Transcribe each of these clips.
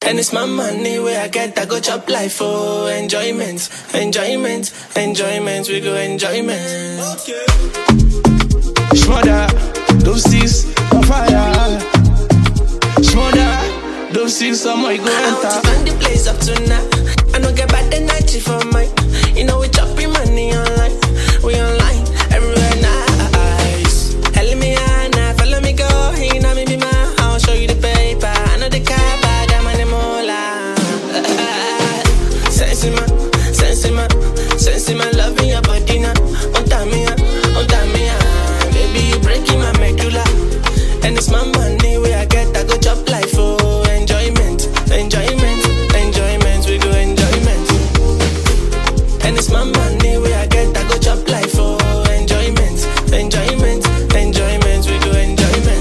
And it's my money where I get, I go chop life for enjoyment, enjoyment, enjoyment. We go enjoyment. Shmother, those six on fire. Shmother, those six on my go I want to enter. burn the place up tonight. I don't get bad energy for mine. You know we chopping money online. We online everywhere nice. Hell me Anna, follow me go. You know me be my. I'll show you the paper. I know the car, but I'm on the mola. Sense in my, sense in my, sense in my love in your body now. On time me, on time me, baby you breaking my medulla. And it's my money where I get, I go chop life for enjoyment, enjoyment, enjoyment. We go enjoyment. And it's my money where I get, I go chop life for enjoyment, enjoyment, enjoyment. We go enjoyment.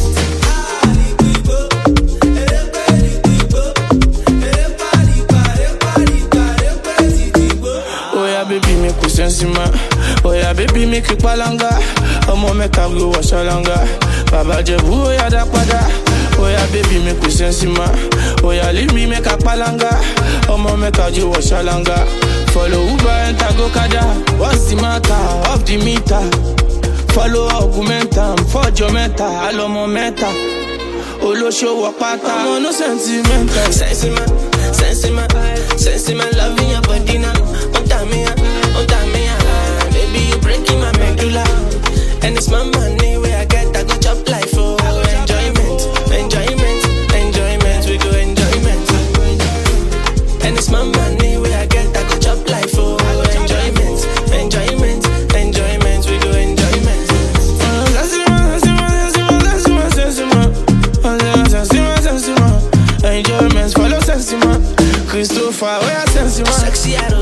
Oh yeah, baby, make we sense ma. Oh yeah, baby, make you palanga. Ọmọ mẹ́ta go wọ ṣọlanga. Bàbá Jẹ̀bú ó yá dá padà. Oh yeah, baby, make we sense ma. Oh yeah, leave me make a palanga. Ọmọ mẹ́ta jó wọ ṣọlanga. Follow Uber enter go kada. What's the matter? Off the meter. Follow augmentam. Fọ́jọ́ mẹ́ta, àlọ́mọ mẹ́ta. Olóṣòwò pátá. Ọmọ no sentimental. Sense in my, sense in my, sense in my love in your body now. On time me, on time me, baby you breaking my medulla. And it's my money where I get, I go chop life for enjoyment, enjoyment, enjoyment. We go enjoyment. And it's my money where I get, I go chop life for enjoyment, enjoyment, enjoyment. We go enjoyment. Enjoyments follow sense, man. Christopher, where sense, man. Sexy, I don't